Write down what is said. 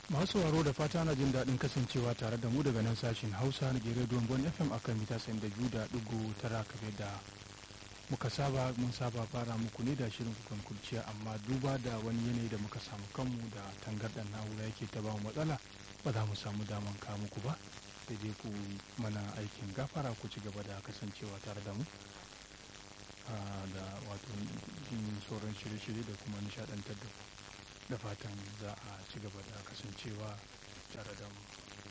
masu sauraro da fata na jin daɗin kasancewa tare da mu daga nan sashen hausa na gere don fm akan mita da biyu da ɗigo tara kamar da muka saba mun saba fara muku ne da shirin kukan kurciya amma duba da wani yanayi da muka samu kanmu da tangarɗar na'ura yake ta ba mu matsala ba za mu samu daman ka muku ba sai dai ku mana aikin gafara ku ci gaba da kasancewa tare da mu da wato sauran shirye-shirye da kuma nishadantar da da fatan za a ci gaba da kasancewa tare da mu